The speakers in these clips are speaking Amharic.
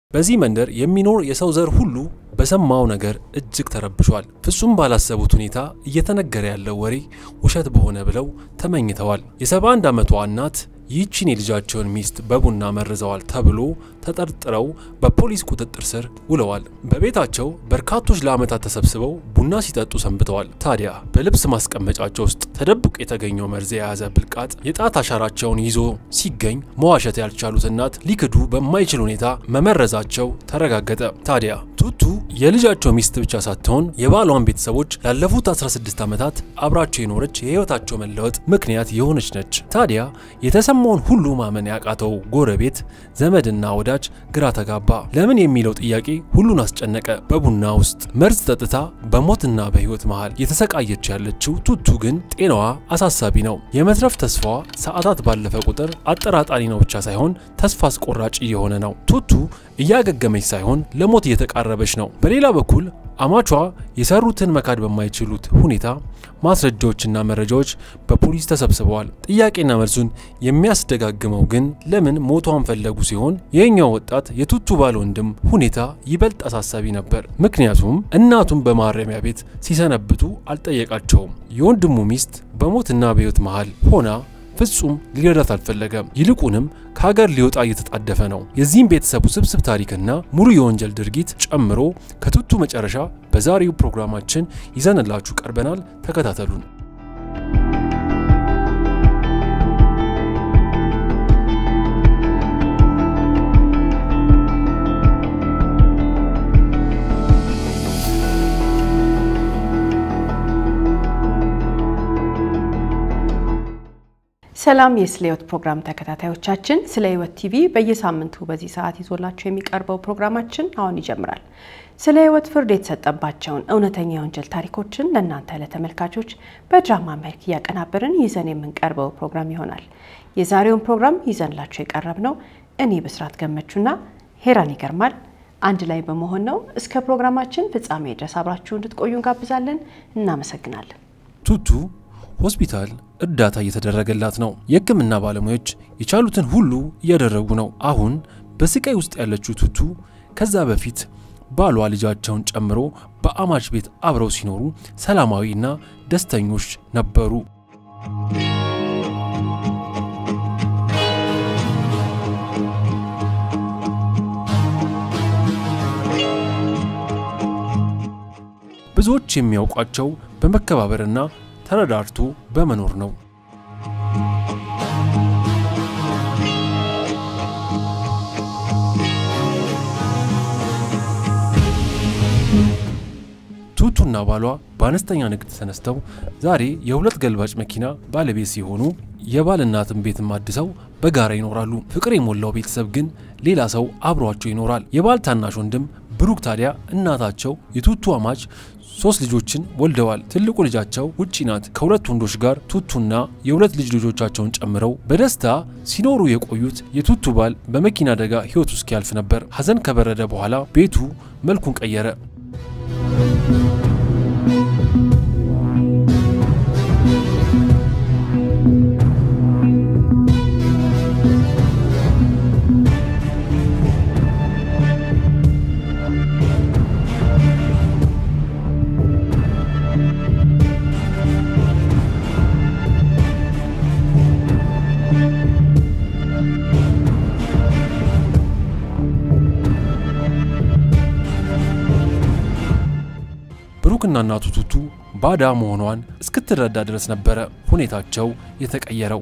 በዚህ መንደር የሚኖር የሰው ዘር ሁሉ በሰማው ነገር እጅግ ተረብሿል። ፍጹም ባላሰቡት ሁኔታ እየተነገረ ያለው ወሬ ውሸት በሆነ ብለው ተመኝተዋል። የ71 ዓመቷ እናት ይህችን የልጃቸውን ሚስት በቡና መርዘዋል ተብሎ ተጠርጥረው በፖሊስ ቁጥጥር ስር ውለዋል። በቤታቸው በርካቶች ለዓመታት ተሰብስበው ቡና ሲጠጡ ሰንብተዋል። ታዲያ በልብስ ማስቀመጫቸው ውስጥ ተደብቆ የተገኘው መርዝ የያዘ ብልቃጥ የጣት አሻራቸውን ይዞ ሲገኝ መዋሸት ያልቻሉት እናት ሊክዱ በማይችል ሁኔታ መመረዛቸው ተረጋገጠ። ታዲያ ቱቱ የልጃቸው ሚስት ብቻ ሳትሆን የባሏን ቤተሰቦች ላለፉት 16 ዓመታት አብራቸው የኖረች የህይወታቸው መለወጥ ምክንያት የሆነች ነች። ታዲያ የተሰማውን ሁሉ ማመን ያቃተው ጎረቤት ዘመድና ወዳጅ ግራ ተጋባ። ለምን የሚለው ጥያቄ ሁሉን አስጨነቀ። በቡና ውስጥ መርዝ ጠጥታ በሞትና በህይወት መሃል የተሰቃየች ያለችው ቱቱ ግን ጤናዋ አሳሳቢ ነው። የመትረፍ ተስፋዋ ሰዓታት ባለፈ ቁጥር አጠራጣሪ ነው ብቻ ሳይሆን ተስፋ አስቆራጭ እየሆነ ነው። ቱቱ እያገገመች ሳይሆን ለሞት እየተቃረበች ነው። በሌላ በኩል አማቿ የሰሩትን መካድ በማይችሉት ሁኔታ ማስረጃዎችና መረጃዎች በፖሊስ ተሰብስበዋል። ጥያቄና መልሱን የሚያስደጋግመው ግን ለምን ሞቷን ፈለጉ ሲሆን ይህኛው ወጣት የቱቱ ባል ወንድም ሁኔታ ይበልጥ አሳሳቢ ነበር። ምክንያቱም እናቱን በማረሚያ ቤት ሲሰነብቱ አልጠየቃቸውም። የወንድሙ ሚስት በሞትና በህይወት መሃል ሆና ፍጹም ሊረዳት አልፈለገም። ይልቁንም ከሀገር ሊወጣ እየተጣደፈ ነው። የዚህም ቤተሰብ ውስብስብ ታሪክና ሙሉ የወንጀል ድርጊት ጨምሮ ከቱቱ መጨረሻ በዛሬው ፕሮግራማችን ይዘንላችሁ ቀርበናል። ተከታተሉን። ሰላም የስለ ህይወት ፕሮግራም ተከታታዮቻችን፣ ስለ ህይወት ቲቪ በየሳምንቱ በዚህ ሰዓት ይዞላችሁ የሚቀርበው ፕሮግራማችን አሁን ይጀምራል። ስለ ህይወት ፍርድ የተሰጠባቸውን እውነተኛ የወንጀል ታሪኮችን ለእናንተ ለተመልካቾች በድራማ መልክ እያቀናበርን ይዘን የምንቀርበው ፕሮግራም ይሆናል። የዛሬውን ፕሮግራም ይዘንላችሁ የቀረብ ነው እኔ ብስራት ገመቹና ሄራን ይገርማል አንድ ላይ በመሆን ነው። እስከ ፕሮግራማችን ፍጻሜ ድረስ አብራችሁ እንድትቆዩ እንጋብዛለን። እናመሰግናለን። ቱቱ ሆስፒታል እርዳታ እየተደረገላት ነው። የህክምና ባለሙያዎች የቻሉትን ሁሉ እያደረጉ ነው። አሁን በስቃይ ውስጥ ያለችው ቱቱ ከዛ በፊት ባሏ ልጃቸውን ጨምሮ በአማች ቤት አብረው ሲኖሩ ሰላማዊና ደስተኞች ነበሩ። ብዙዎች የሚያውቋቸው በመከባበርና ተረዳርቶ በመኖር ነው። ቱቱና ባሏ በአነስተኛ ንግድ ተነስተው ዛሬ የሁለት ገልባጭ መኪና ባለቤት ሲሆኑ የባል እናትን ቤትም አድሰው በጋራ ይኖራሉ። ፍቅር የሞላው ቤተሰብ ግን ሌላ ሰው አብሯቸው ይኖራል። የባል ታናሽ ወንድም ብሩክ ታዲያ እናታቸው የቱቱ አማች ሶስት ልጆችን ወልደዋል። ትልቁ ልጃቸው ውጪ ናት። ከሁለት ወንዶች ጋር ቱቱና የሁለት ልጅ ልጆቻቸውን ጨምረው በደስታ ሲኖሩ የቆዩት የቱቱ ባል በመኪና አደጋ ሕይወቱ እስኪያልፍ ነበር። ሐዘን ከበረደ በኋላ ቤቱ መልኩን ቀየረ። ብሩክና እናቱ ቱቱ ባዳ መሆኗን እስክትረዳ ድረስ ነበረ ሁኔታቸው የተቀየረው።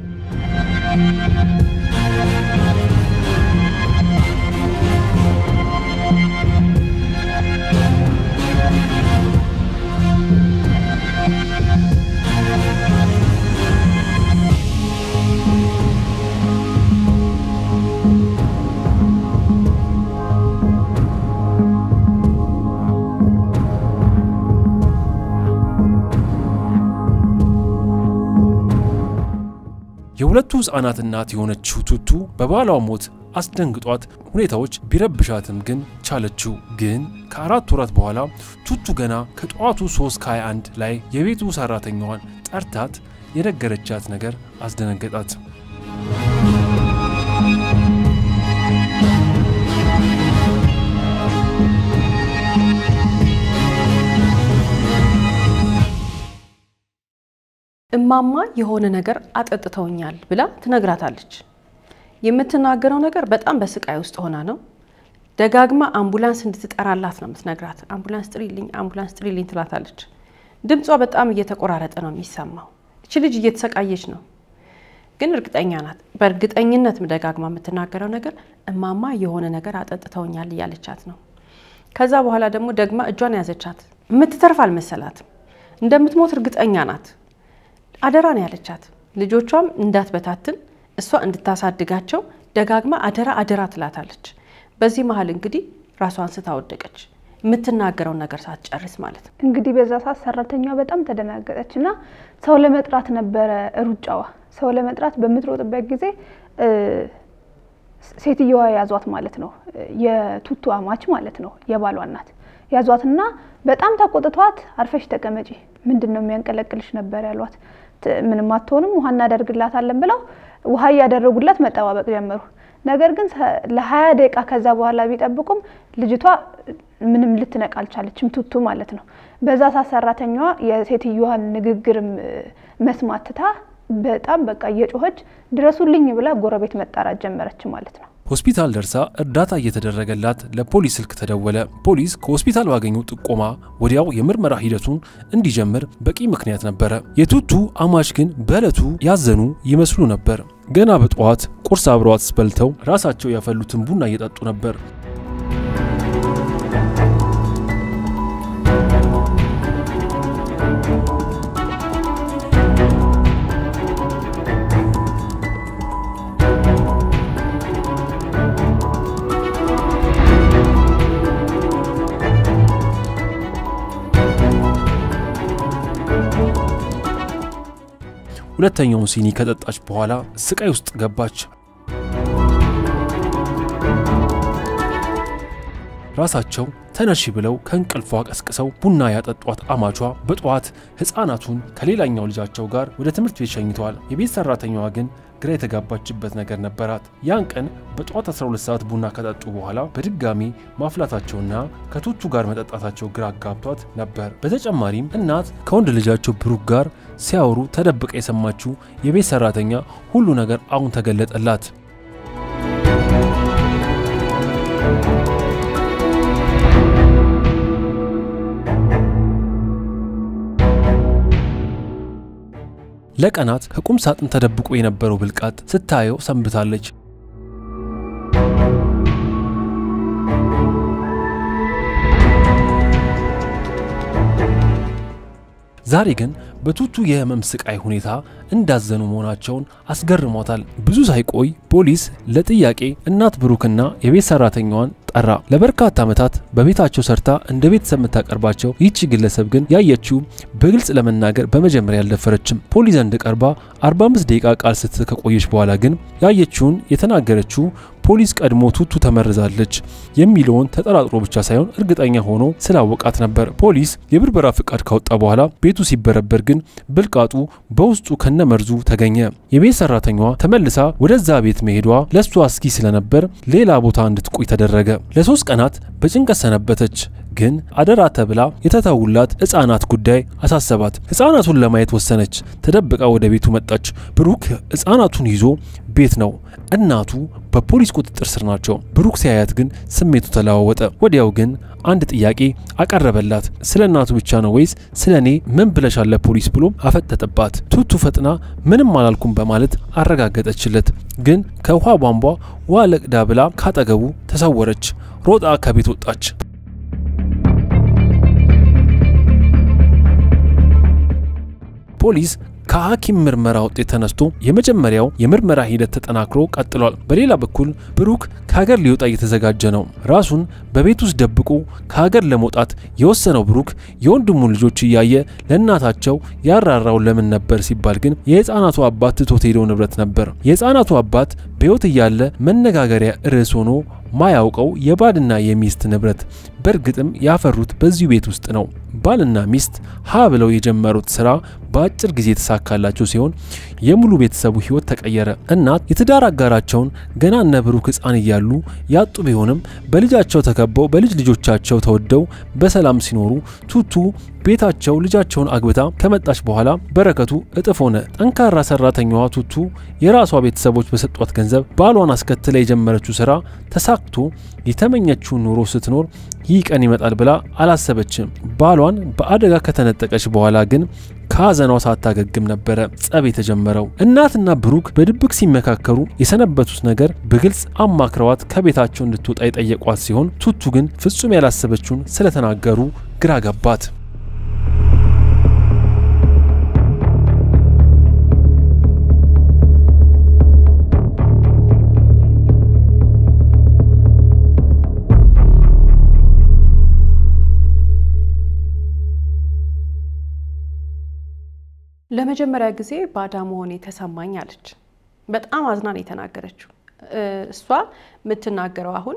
የሁለቱ ሕፃናት እናት የሆነችው ቱቱ በባሏ ሞት አስደንግጧት ሁኔታዎች ቢረብሻትም ግን ቻለችው። ግን ከአራት ወራት በኋላ ቱቱ ገና ከጠዋቱ 3 ከ21 ላይ የቤቱ ሰራተኛዋን ጠርታት የነገረቻት ነገር አስደነገጣት። እማማ የሆነ ነገር አጠጥተውኛል ብላ ትነግራታለች። የምትናገረው ነገር በጣም በስቃይ ውስጥ ሆና ነው። ደጋግማ አምቡላንስ እንድትጠራላት ነው የምትነግራት። አምቡላንስ ጥሪልኝ፣ አምቡላንስ ጥሪልኝ ትላታለች። ድምጿ በጣም እየተቆራረጠ ነው የሚሰማው። እች ልጅ እየተሰቃየች ነው፣ ግን እርግጠኛ ናት። በእርግጠኝነት ደጋግማ የምትናገረው ነገር እማማ የሆነ ነገር አጠጥተውኛል እያለቻት ነው። ከዛ በኋላ ደግሞ ደግማ እጇን ያዘቻት። የምትተርፍ አልመሰላትም። እንደምትሞት እርግጠኛ ናት። አደራ ነው ያለቻት። ልጆቿም እንዳትበታትን እሷ እንድታሳድጋቸው ደጋግማ አደራ አደራ ትላታለች። በዚህ መሀል እንግዲህ ራሷን ስታወደቀች የምትናገረውን ነገር ሳትጨርስ ማለት ነው። እንግዲህ በዛ ሰዓት ሰራተኛዋ በጣም ተደናገጠች እና ሰው ለመጥራት ነበረ ሩጫዋ። ሰው ለመጥራት በምትሮጥበት ጊዜ ሴትየዋ ያዟት ማለት ነው። የቱቱ አማች ማለት ነው፣ የባሏ እናት ያዟትና በጣም ተቆጥቷት አርፈሽ ተቀመጪ፣ ምንድን ነው የሚያንቀለቅልሽ ነበር ያሏት። ምንም አትሆንም፣ ውሃ እናደርግላታለን ብለው ውሃ እያደረጉላት መጠባበቅ ጀመሩ። ነገር ግን ለሀያ ደቂቃ ከዛ በኋላ ቢጠብቁም ልጅቷ ምንም ልትነቃ አልቻለችም፣ ቱቱ ማለት ነው። በዛ ሰዓት ሰራተኛዋ የሴትዮዋን ንግግርም መስማት ትታ በጣም በቃ እየጮኸች ድረሱልኝ ብላ ጎረቤት መጣራት ጀመረች ማለት ነው። ሆስፒታል ደርሳ እርዳታ እየተደረገላት ለፖሊስ ስልክ ተደወለ። ፖሊስ ከሆስፒታል ባገኘው ጥቆማ ወዲያው የምርመራ ሂደቱን እንዲጀምር በቂ ምክንያት ነበረ። የቱቱ አማች ግን በዕለቱ ያዘኑ ይመስሉ ነበር። ገና በጠዋት ቁርስ አብረዋት በልተው ራሳቸው ያፈሉትን ቡና እየጠጡ ነበር። ሁለተኛውን ሲኒ ከጠጣች በኋላ ስቃይ ውስጥ ገባች። ራሳቸው ተነሺ ብለው ከእንቅልፏ ቀስቅሰው ቡና ያጠጧት አማቿ በጠዋት ሕፃናቱን ከሌላኛው ልጃቸው ጋር ወደ ትምህርት ቤት ሸኝተዋል። የቤት ሰራተኛዋ ግን ግራ የተጋባችበት ነገር ነበራት። ያን ቀን በጠዋት 12 ሰዓት ቡና ከጠጡ በኋላ በድጋሚ ማፍላታቸውና ከቱቱ ጋር መጠጣታቸው ግራ አጋብቷት ነበር። በተጨማሪም እናት ከወንድ ልጃቸው ብሩክ ጋር ሲያወሩ ተደብቃ የሰማችው የቤት ሰራተኛ ሁሉ ነገር አሁን ተገለጠላት። ለቀናት ከቁም ሳጥን ተደብቆ የነበረው ብልቃጥ ስታየው ሰንብታለች። ዛሬ ግን በቱቱ የህመም ስቃይ ሁኔታ እንዳዘኑ መሆናቸውን አስገርሟታል። ብዙ ሳይቆይ ፖሊስ ለጥያቄ እናት ብሩክና የቤት ሰራተኛዋን ጠራ። ለበርካታ ዓመታት በቤታቸው ሰርታ እንደ ቤተሰብ የምታቀርባቸው ይህቺ ግለሰብ ግን ያየችው በግልጽ ለመናገር በመጀመሪያ አልደፈረችም። ፖሊስ ዘንድ ቀርባ 45 ደቂቃ ቃል ስትል ከቆየች በኋላ ግን ያየችውን የተናገረችው ፖሊስ ቀድሞ ቱቱ ተመርዛለች የሚለውን ተጠራጥሮ ብቻ ሳይሆን እርግጠኛ ሆኖ ስላወቃት ነበር። ፖሊስ የብርበራ ፍቃድ ካወጣ በኋላ ቤቱ ሲበረበር ግን ብልቃጡ በውስጡ ከነመርዙ ተገኘ። የቤት ሰራተኛዋ ተመልሳ ወደዛ ቤት መሄዷ ለእሷ አስጊ ስለነበር ሌላ ቦታ እንድትቆይ ተደረገ። ለሶስት ቀናት በጭንቀት ሰነበተች። ግን አደራ ተብላ የተተውላት ሕፃናት ጉዳይ አሳሰባት። ሕፃናቱን ለማየት ወሰነች። ተደብቃ ወደ ቤቱ መጣች። ብሩክ ሕፃናቱን ይዞ ቤት ነው። እናቱ በፖሊስ ቁጥጥር ስር ናቸው። ብሩክ ሲያያት ግን ስሜቱ ተለዋወጠ። ወዲያው ግን አንድ ጥያቄ አቀረበላት። ስለ እናቱ ብቻ ነው ወይስ ስለ እኔ ምን ብለሻል ለፖሊስ ብሎ አፈጠጠባት። ቱቱ ፈጥና ምንም አላልኩም በማለት አረጋገጠችለት። ግን ከውሃ ቧንቧ ውሃ ለቅዳ ብላ ካጠገቡ ተሰወረች። ሮጣ ከቤት ወጣች። ፖሊስ ከሐኪም ምርመራ ውጤት ተነስቶ የመጀመሪያው የምርመራ ሂደት ተጠናክሮ ቀጥሏል። በሌላ በኩል ብሩክ ከሀገር ሊወጣ እየተዘጋጀ ነው። ራሱን በቤት ውስጥ ደብቆ ከሀገር ለመውጣት የወሰነው ብሩክ የወንድሙን ልጆች እያየ ለእናታቸው ያራራው ለምን ነበር ሲባል ግን የሕፃናቱ አባት ትቶት ሄደው ንብረት ነበር። የሕፃናቱ አባት በሕይወት እያለ መነጋገሪያ ርዕስ ሆኖ ማያውቀው የባልና የሚስት ንብረት በእርግጥም ያፈሩት በዚሁ ቤት ውስጥ ነው። ባልና ሚስት ሀ ብለው የጀመሩት ስራ በአጭር ጊዜ የተሳካላቸው ሲሆን የሙሉ ቤተሰቡ ህይወት ተቀየረ። እናት የትዳር አጋራቸውን ገና እነ ብሩክ ሕፃን እያሉ ያጡ ቢሆንም በልጃቸው ተከበው በልጅ ልጆቻቸው ተወደው በሰላም ሲኖሩ ቱቱ ቤታቸው ልጃቸውን አግብታ ከመጣች በኋላ በረከቱ እጥፍ ሆነ። ጠንካራ ሰራተኛዋ ቱቱ የራሷ ቤተሰቦች በሰጧት ገንዘብ ባሏን አስከትላ የጀመረችው ስራ ተሳክቶ የተመኘችውን ኑሮ ስትኖር ይህ ቀን ይመጣል ብላ አላሰበችም። ባሏን በአደጋ ከተነጠቀች በኋላ ግን ከሀዘኗ ሳታገግም ነበረ ጸብ የተጀመረው። እናትና ብሩክ በድብቅ ሲመካከሩ የሰነበቱት ነገር በግልጽ አማክረዋት ከቤታቸው እንድትወጣ የጠየቋት ሲሆን ቱቱ ግን ፍጹም ያላሰበችውን ስለተናገሩ ግራ ገባት። ለመጀመሪያ ጊዜ ባዳ መሆኔ ተሰማኝ አለች። በጣም አዝናን የተናገረችው እሷ የምትናገረው አሁን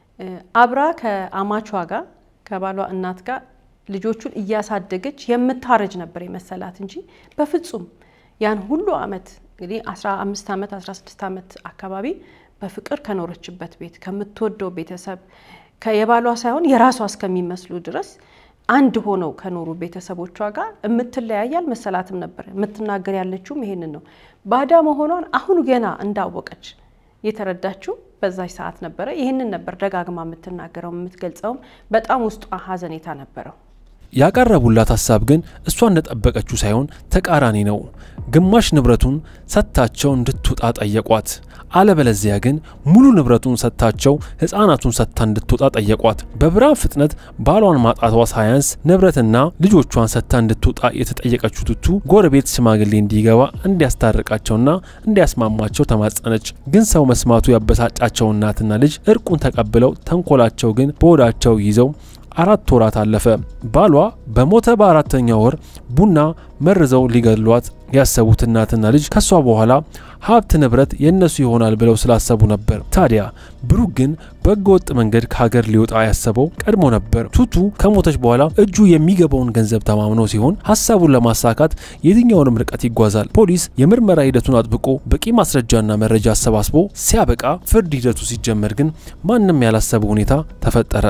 አብራ ከአማቿ ጋር ከባሏ እናት ጋር ልጆቹን እያሳደገች የምታረጅ ነበር የመሰላት እንጂ በፍጹም ያን ሁሉ አመት እንግዲህ 15 ዓመት 16 ዓመት አካባቢ በፍቅር ከኖረችበት ቤት ከምትወደው ቤተሰብ የባሏ ሳይሆን የራሷ እስከሚመስሉ ድረስ አንድ ሆነው ከኖሩ ቤተሰቦቿ ጋር የምትለያይ አልመሰላትም ነበር። የምትናገር ያለችውም ይሄንን ነው። ባዳ መሆኗን አሁን ገና እንዳወቀች የተረዳችው በዛች ሰዓት ነበረ። ይህንን ነበር ደጋግማ የምትናገረው የምትገልጸውም። በጣም ውስጧ ሀዘኔታ ነበረው። ያቀረቡላት ሀሳብ ግን እሷ እንደጠበቀችው ሳይሆን ተቃራኒ ነው። ግማሽ ንብረቱን ሰጥታቸው እንድትወጣ ጠየቋት። አለበለዚያ ግን ሙሉ ንብረቱን ሰጥታቸው ሕፃናቱን ሰጥታ እንድትወጣ ጠየቋት። በብርሃን ፍጥነት ባሏን ማጣቷ ሳያንስ ንብረትና ልጆቿን ሰጥታ እንድትወጣ የተጠየቀችው ቱቱ ጎረቤት ሽማግሌ እንዲገባ እንዲያስታርቃቸውና እንዲያስማማቸው ተማጸነች። ግን ሰው መስማቱ ያበሳጫቸው እናትና ልጅ እርቁን ተቀብለው ተንኮላቸው ግን በሆዳቸው ይዘው አራት ወራት አለፈ። ባሏ በሞተ በአራተኛ ወር ቡና መርዘው ሊገድሏት ያሰቡት እናትና ልጅ ከሷ በኋላ ሀብት ንብረት የእነሱ ይሆናል ብለው ስላሰቡ ነበር። ታዲያ ብሩክ ግን በሕገ ወጥ መንገድ ከሀገር ሊወጣ ያሰበው ቀድሞ ነበር። ቱቱ ከሞተች በኋላ እጁ የሚገባውን ገንዘብ ተማምኖ ሲሆን ሀሳቡን ለማሳካት የትኛውንም ርቀት ይጓዛል። ፖሊስ የምርመራ ሂደቱን አጥብቆ በቂ ማስረጃና መረጃ አሰባስቦ ሲያበቃ ፍርድ ሂደቱ ሲጀመር ግን ማንም ያላሰበ ሁኔታ ተፈጠረ።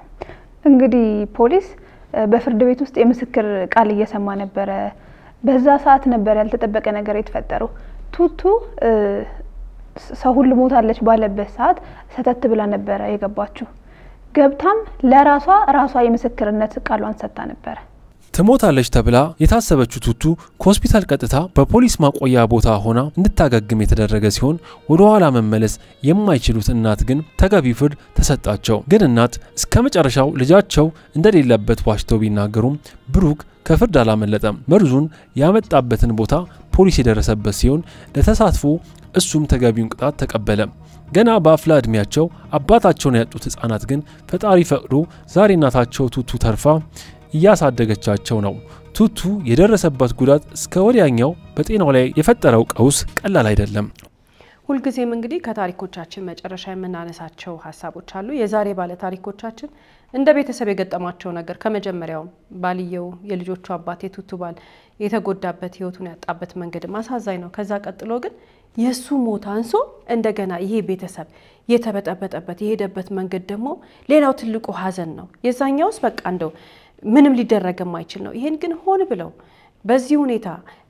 እንግዲህ ፖሊስ በፍርድ ቤት ውስጥ የምስክር ቃል እየሰማ ነበረ። በዛ ሰዓት ነበር ያልተጠበቀ ነገር የተፈጠረው። ቱቱ ሰው ሁሉ ሞታለች ባለበት ሰዓት ሰተት ብላ ነበረ የገባችው። ገብታም ለራሷ ራሷ የምስክርነት ቃሏን ሰጥታ ነበረ። ትሞታለች ተብላ የታሰበችው ቱቱ ከሆስፒታል ቀጥታ በፖሊስ ማቆያ ቦታ ሆና እንድታገግም የተደረገ ሲሆን ወደ ኋላ መመለስ የማይችሉት እናት ግን ተገቢ ፍርድ ተሰጣቸው። ግን እናት እስከ መጨረሻው ልጃቸው እንደሌለበት ዋሽተው ቢናገሩም ብሩክ ከፍርድ አላመለጠም። መርዙን ያመጣበትን ቦታ ፖሊስ የደረሰበት ሲሆን ለተሳትፎ እሱም ተገቢውን ቅጣት ተቀበለ። ገና በአፍላ ዕድሜያቸው አባታቸውን ያጡት ሕፃናት ግን ፈጣሪ ፈቅዶ ዛሬ እናታቸው ቱቱ ተርፋ እያሳደገቻቸው ነው። ቱቱ የደረሰበት ጉዳት እስከ ወዲያኛው በጤናው ላይ የፈጠረው ቀውስ ቀላል አይደለም። ሁልጊዜም እንግዲህ ከታሪኮቻችን መጨረሻ የምናነሳቸው ሀሳቦች አሉ። የዛሬ ባለ ታሪኮቻችን እንደ ቤተሰብ የገጠማቸው ነገር ከመጀመሪያውም ባልየው የልጆቹ አባት የቱቱ ባል የተጎዳበት ህይወቱን ያጣበት መንገድም አሳዛኝ ነው። ከዛ ቀጥሎ ግን የእሱ ሞት አንሶ እንደገና ይሄ ቤተሰብ የተበጠበጠበት የሄደበት መንገድ ደግሞ ሌላው ትልቁ ሀዘን ነው። የዛኛውስ በቃ እንደው ምንም ሊደረግ የማይችል ነው። ይሄን ግን ሆን ብለው በዚህ ሁኔታ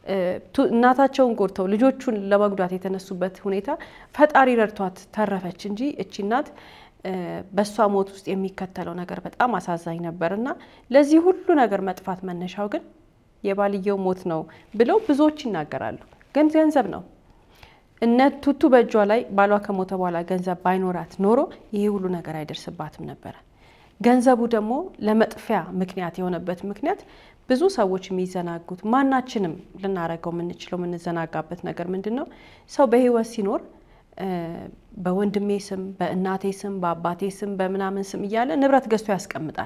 እናታቸውን ጎድተው ልጆቹን ለመጉዳት የተነሱበት ሁኔታ ፈጣሪ ረድቷት ተረፈች እንጂ እቺ እናት በእሷ ሞት ውስጥ የሚከተለው ነገር በጣም አሳዛኝ ነበር እና ለዚህ ሁሉ ነገር መጥፋት መነሻው ግን የባልየው ሞት ነው ብለው ብዙዎች ይናገራሉ። ግን ገንዘብ ነው። እነ ቱቱ በእጇ ላይ ባሏ ከሞተ በኋላ ገንዘብ ባይኖራት ኖሮ ይሄ ሁሉ ነገር አይደርስባትም ነበረ። ገንዘቡ ደግሞ ለመጥፊያ ምክንያት የሆነበት ምክንያት ብዙ ሰዎች የሚዘናጉት ማናችንም ልናረገው የምንችለው የምንዘናጋበት ነገር ምንድን ነው? ሰው በህይወት ሲኖር በወንድሜ ስም፣ በእናቴ ስም፣ በአባቴ ስም፣ በምናምን ስም እያለ ንብረት ገዝቶ ያስቀምጣል።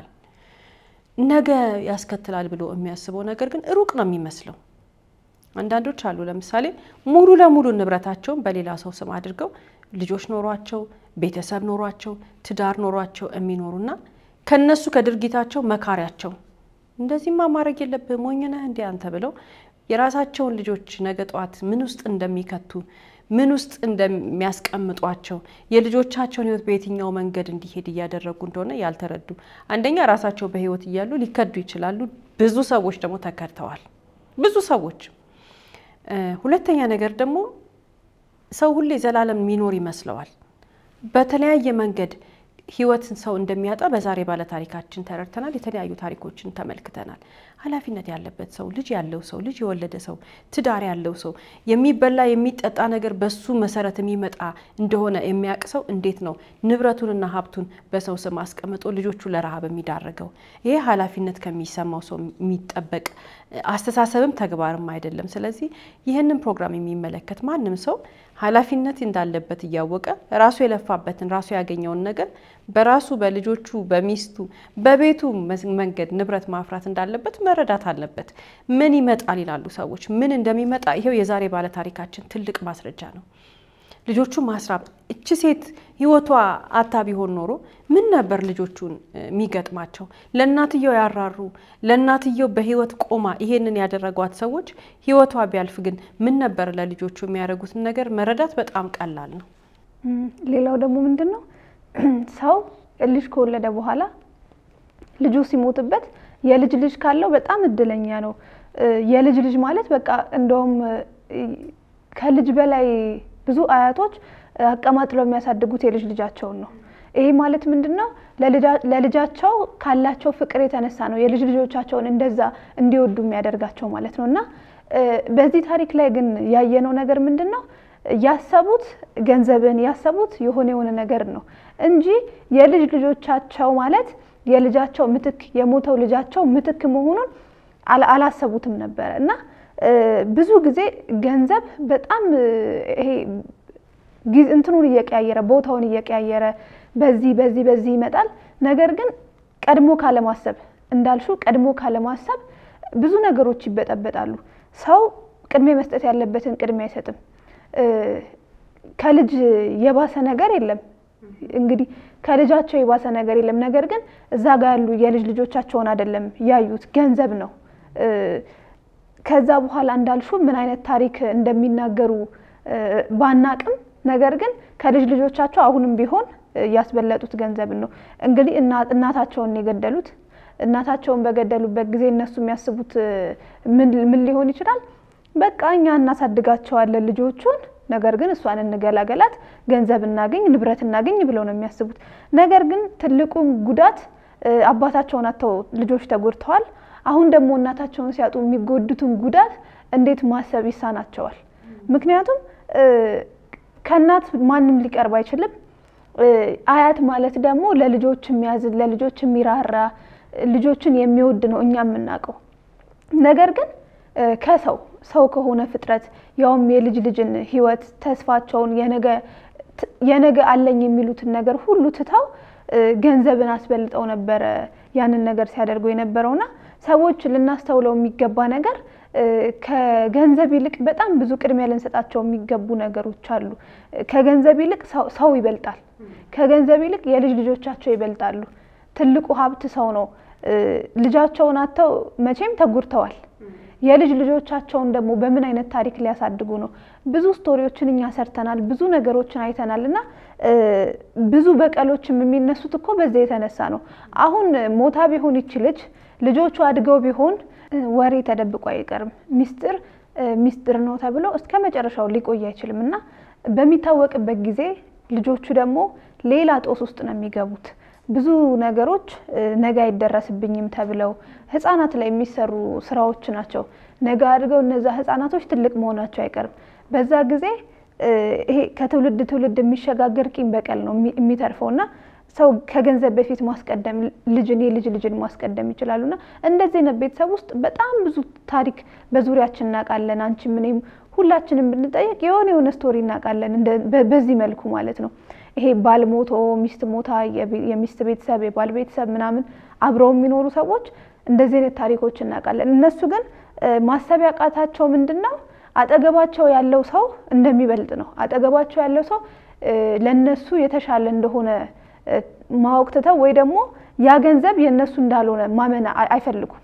ነገ ያስከትላል ብሎ የሚያስበው ነገር ግን ሩቅ ነው የሚመስለው። አንዳንዶች አሉ ለምሳሌ ሙሉ ለሙሉ ንብረታቸውን በሌላ ሰው ስም አድርገው ልጆች ኖሯቸው ቤተሰብ ኖሯቸው ትዳር ኖሯቸው የሚኖሩና ከነሱ ከድርጊታቸው መካሪያቸው እንደዚህማ ማድረግ የለብህ ሞኝ ነህ እንዲህ አንተ ብለው የራሳቸውን ልጆች ነገ ጠዋት ምን ውስጥ እንደሚከቱ ምን ውስጥ እንደሚያስቀምጧቸው የልጆቻቸውን ሕይወት በየትኛው መንገድ እንዲሄድ እያደረጉ እንደሆነ ያልተረዱ አንደኛ ራሳቸው በሕይወት እያሉ ሊከዱ ይችላሉ። ብዙ ሰዎች ደግሞ ተከድተዋል። ብዙ ሰዎች። ሁለተኛ ነገር ደግሞ ሰው ሁሌ ዘላለም የሚኖር ይመስለዋል። በተለያየ መንገድ ህይወትን ሰው እንደሚያጣ በዛሬ ባለታሪካችን ተረድተናል። የተለያዩ ታሪኮችን ተመልክተናል። ኃላፊነት ያለበት ሰው፣ ልጅ ያለው ሰው፣ ልጅ የወለደ ሰው፣ ትዳር ያለው ሰው የሚበላ የሚጠጣ ነገር በሱ መሰረት የሚመጣ እንደሆነ የሚያውቅ ሰው እንዴት ነው ንብረቱንና ሀብቱን በሰው ስም አስቀምጦ ልጆቹ ለረሃብ የሚዳረገው? ይሄ ኃላፊነት ከሚሰማው ሰው የሚጠበቅ አስተሳሰብም ተግባርም አይደለም። ስለዚህ ይህንን ፕሮግራም የሚመለከት ማንም ሰው ኃላፊነት እንዳለበት እያወቀ ራሱ የለፋበትን ራሱ ያገኘውን ነገር በራሱ በልጆቹ በሚስቱ በቤቱ መንገድ ንብረት ማፍራት እንዳለበት መረዳት አለበት። ምን ይመጣል ይላሉ ሰዎች። ምን እንደሚመጣ ይሄው የዛሬ ባለታሪካችን ትልቅ ማስረጃ ነው። ልጆቹ ማስራብ እች ሴት ህይወቷ አታ ቢሆን ኖሮ ምን ነበር ልጆቹን የሚገጥማቸው? ለእናትየው ያራሩ ለእናትየው በህይወት ቆማ ይሄንን ያደረጓት ሰዎች ህይወቷ ቢያልፍ ግን ምን ነበር ለልጆቹ የሚያደርጉትን ነገር መረዳት በጣም ቀላል ነው። ሌላው ደግሞ ምንድን ነው ሰው ልጅ ከወለደ በኋላ ልጁ ሲሞትበት የልጅ ልጅ ካለው በጣም እድለኛ ነው። የልጅ ልጅ ማለት በቃ እንደውም ከልጅ በላይ ብዙ አያቶች አቀማጥለው የሚያሳድጉት የልጅ ልጃቸውን ነው። ይሄ ማለት ምንድን ነው? ለልጃቸው ካላቸው ፍቅር የተነሳ ነው የልጅ ልጆቻቸውን እንደዛ እንዲወዱ የሚያደርጋቸው ማለት ነው። እና በዚህ ታሪክ ላይ ግን ያየነው ነገር ምንድን ነው? ያሰቡት ገንዘብን ያሰቡት የሆነ የሆነ ነገር ነው እንጂ የልጅ ልጆቻቸው ማለት የልጃቸው ምትክ የሞተው ልጃቸው ምትክ መሆኑን አላሰቡትም ነበረ እና ብዙ ጊዜ ገንዘብ በጣም ይሄ እንትኑን እየቀያየረ ቦታውን እየቀያየረ በዚህ በዚህ በዚህ ይመጣል። ነገር ግን ቀድሞ ካለማሰብ እንዳልሹ ቀድሞ ካለማሰብ ብዙ ነገሮች ይበጠበጣሉ። ሰው ቅድሜ መስጠት ያለበትን ቅድሜ አይሰጥም። ከልጅ የባሰ ነገር የለም። እንግዲህ ከልጃቸው የባሰ ነገር የለም። ነገር ግን እዛ ጋር ያሉ የልጅ ልጆቻቸውን አይደለም ያዩት፣ ገንዘብ ነው። ከዛ በኋላ እንዳልሹ ምን አይነት ታሪክ እንደሚናገሩ ባናቅም፣ ነገር ግን ከልጅ ልጆቻቸው አሁንም ቢሆን ያስበለጡት ገንዘብን ነው። እንግዲህ እናታቸውን የገደሉት እናታቸውን በገደሉበት ጊዜ እነሱ የሚያስቡት ምን ሊሆን ይችላል? በቃ እኛ እናሳድጋቸዋለን ልጆቹን ነገር ግን እሷን እንገላገላት፣ ገንዘብ እናገኝ፣ ንብረት እናገኝ ብለው ነው የሚያስቡት። ነገር ግን ትልቁን ጉዳት አባታቸውን አጥተው ልጆች ተጎድተዋል። አሁን ደግሞ እናታቸውን ሲያጡ የሚጎዱትን ጉዳት እንዴት ማሰብ ይሳናቸዋል? ምክንያቱም ከእናት ማንም ሊቀርብ አይችልም። አያት ማለት ደግሞ ለልጆች የሚያዝን ለልጆች የሚራራ ልጆችን የሚወድ ነው እኛ የምናውቀው ነገር ግን ከሰው ሰው ከሆነ ፍጥረት ያውም የልጅ ልጅን ሕይወት ተስፋቸውን የነገ አለኝ የሚሉትን ነገር ሁሉ ትተው ገንዘብን አስበልጠው ነበረ ያንን ነገር ሲያደርጉ የነበረውና ሰዎች ልናስተውለው የሚገባ ነገር ከገንዘብ ይልቅ በጣም ብዙ ቅድሚያ ልንሰጣቸው የሚገቡ ነገሮች አሉ። ከገንዘብ ይልቅ ሰው ይበልጣል። ከገንዘብ ይልቅ የልጅ ልጆቻቸው ይበልጣሉ። ትልቁ ሀብት ሰው ነው። ልጃቸውን አጥተው መቼም ተጎድተዋል። የልጅ ልጆቻቸውን ደግሞ በምን አይነት ታሪክ ሊያሳድጉ ነው? ብዙ ስቶሪዎችን እኛ ሰርተናል፣ ብዙ ነገሮችን አይተናል እና ብዙ በቀሎችም የሚነሱት እኮ በዛ የተነሳ ነው። አሁን ሞታ ቢሆን ይች ልጅ ልጆቹ አድገው ቢሆን ወሬ ተደብቆ አይቀርም። ሚስጥር ሚስጥር ነው ተብሎ እስከ መጨረሻው ሊቆይ አይችልም እና በሚታወቅበት ጊዜ ልጆቹ ደግሞ ሌላ ጦስ ውስጥ ነው የሚገቡት። ብዙ ነገሮች ነገ አይደረስብኝም ተብለው ህጻናት ላይ የሚሰሩ ስራዎች ናቸው። ነገ አድገው እነዛ ህጻናቶች ትልቅ መሆናቸው አይቀርም። በዛ ጊዜ ይሄ ከትውልድ ትውልድ የሚሸጋገር ቂም በቀል ነው የሚተርፈው እና ሰው ከገንዘብ በፊት ማስቀደም ልጅን የልጅ ልጅን ማስቀደም ይችላሉና እንደዚህ አይነት ቤተሰብ ውስጥ በጣም ብዙ ታሪክ በዙሪያችን እናውቃለን። አንቺም እኔም ሁላችንም ብንጠየቅ የሆነ የሆነ ስቶሪ እናውቃለን። በዚህ መልኩ ማለት ነው። ይሄ ባል ሞቶ ሚስት ሞታ የሚስት ቤተሰብ የባል ቤተሰብ ምናምን አብረው የሚኖሩ ሰዎች እንደዚህ አይነት ታሪኮች እናውቃለን። እነሱ ግን ማሰብ ያቃታቸው ምንድን ነው? አጠገባቸው ያለው ሰው እንደሚበልጥ ነው። አጠገባቸው ያለው ሰው ለነሱ የተሻለ እንደሆነ ማወቅ ትተው ወይ ደግሞ ያ ገንዘብ የእነሱ እንዳልሆነ ማመን አይፈልጉም።